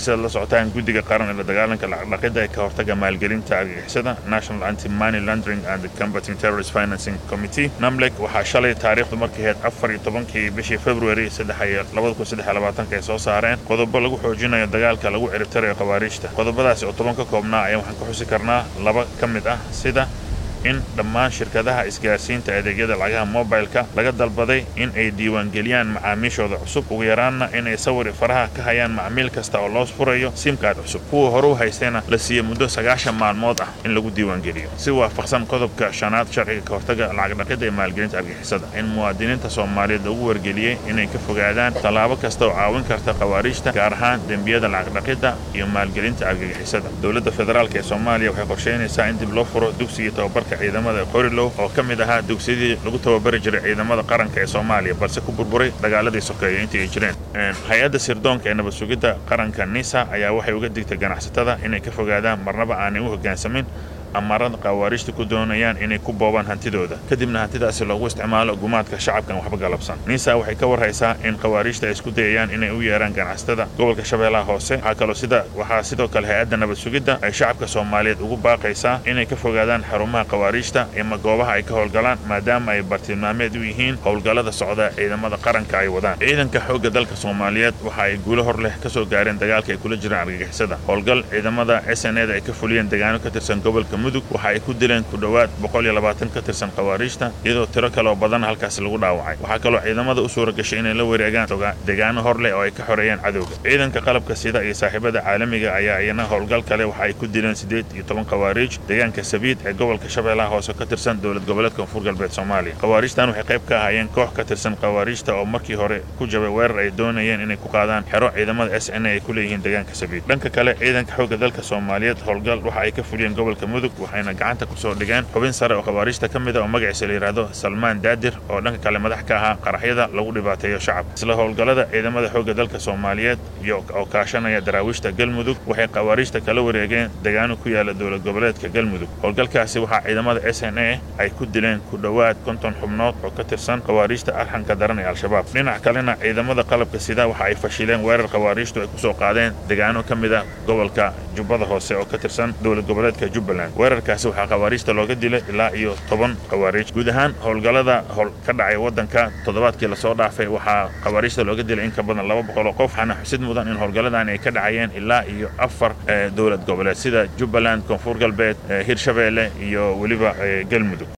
sidaad la socotaan guddiga qaran ee la dagaalanka lacagdhaqidda ee ka hortaga maalgelinta argagixisada national anti money laundering and combating terrorist financing committee namlek waxaa shalay taariikhdu markay ahayd afar iyo tobankii bishii february labada kun saddex labaatanka ay soo saareen qodobo lagu xoojinayo dagaalka lagu ciribtirayo khawaariijta qodobadaasi oo toban ka koobnaa ayaa waxaan ka xusi karnaa laba ka mid ah sida in dhammaan shirkadaha isgaarsiinta adeegyada lacagaha mobilka laga dalbaday in ay diiwaangeliyaan macaamiishooda cusub ugu yaraanna inay sawir faraha ka hayaan macmiil kasta oo loo furayo simkaad cusub kuwa hore u haystayna la siiya muddo sagaashan maalmood ah in lagu diiwaangeliyo si waafaqsan qodobka shanaad sharciga ka hortaga lacagdhaqidda ee maalgelinta argixisada in muwaadiniinta soomaaliyeed lagu wargeliyey inay ka fogaadaan tallaabo kasta oo caawin karta khawaariijta gaar ahaan dembiyada lacagdhaqidda iyo maalgelinta argagixisada dowladda federaalk ee soomaaliya waxay qorsheynaysaa in dib loo furo dugsigii tababarka ciidamada qorilow oo ka mid ahaa dugsiyadii lagu tababari jiray ciidamada qaranka ee soomaaliya balse ku burburay dagaaladii sokeeye intii ay jireen hay-adda sirdoonka ee nabad sugidda qaranka nisa ayaa waxay uga digtay ganacsatada inay ka fogaadaan marnaba aanay u hoggaansamin amarada khawaariijta ku doonayaan inay ku boobaan hantidooda kadibna hantidaasi loogu isticmaalo gumaadka shacabkan waxba galabsan nisa waxay ka warhaysaa in khawaariijta ay isku dayayaan inay u yeeraan ganacsatada gobolka shabeellaha hoose waxaa kaloo sida waxaa sidoo kale hay-adda nabad sugidda ay shacabka soomaaliyeed ugu baaqaysaa inay ka fogaadaan xarumaha khawaariijta ama goobaha ay ka howlgalaan maadaama ay bartilmaameed u yihiin howlgallada socda ciidamada qaranka ay wadaan ciidanka xoogga dalka soomaaliyeed waxa ay guulo hor leh ka soo gaareen dagaalka ay kula jiraan argagixisada howlgal ciidamada s n eda ay ka fuliyeen degaano ka tirsan gobolka mudug waxa ay ku dileen ku dhowaad boqol iyo labaatan ka tirsan khawaariijta iyadoo tiro kale oo badan halkaasi lagu dhaawacay waxaa kaloo ciidamada u suura gashay inay la wareegaan degaano hor leh oo ay ka xoreeyeen cadowga ciidanka qalabka sida iyo saaxiibada caalamiga ayaa iyana howlgal kale waxa ay ku dileen siddeed iyo toban khawaariij deegaanka sabiid ee gobolka shabeellaha hoose ka tirsan dowlad goboleedka koonfur galbeed soomaaliya khawaariijtan waxay qayb ka ahaayeen koox ka tirsan khawaariijta oo markii hore ku jabay weerar ay doonayeen inay ku qaadaan xero ciidamada s n a ay ku leeyihiin deegaanka sabiid dhanka kale ciidanka xoogga dalka soomaaliyeed howlgal waxa ay ka fuliyeen gobolka mudug waxayna gacanta ku soo dhigeen xubin sare oo khawaariijta ka mid a oo magaciisa la yidhaahdo salmaan daadir oo dhanka kale madax ka ahaa qaraxyada lagu dhibaateeyo shacabka isla howlgallada ciidamada xoogga dalka soomaaliyeed iyo oo kaashanaya daraawiishta galmudug waxay khawaariijta kala wareegeen deegaano ku yaala dowlad goboleedka galmudug howlgalkaasi waxaa ciidamada s n a ay ku dileen ku dhowaad konton xubnood oo ka tirsan khawaariijta arxanka daran ee al-shabaab dhinac kalena ciidamada qalabka sida waxa ay fashileen weerar khawaariijtu ay ku soo qaadeen deegaano ka mid ah gobolka jubbada hoose oo ka tirsan dowlad goboleedka jubbaland weerarkaasi waxaa khawaariijta looga dilay ilaa iyo toban khawaariij guud ahaan howlgallada howl ka dhacay waddanka toddobaadkii lasoo dhaafay waxaa khawaariijta looga dilay in ka badan laba boqol oo qof waxaana xusid mudan in howlgalladan ay ka dhacayeen ilaa iyo afar dowlad goboleed sida jubbaland koonfur galbeed hirshabeelle iyo weliba galmudug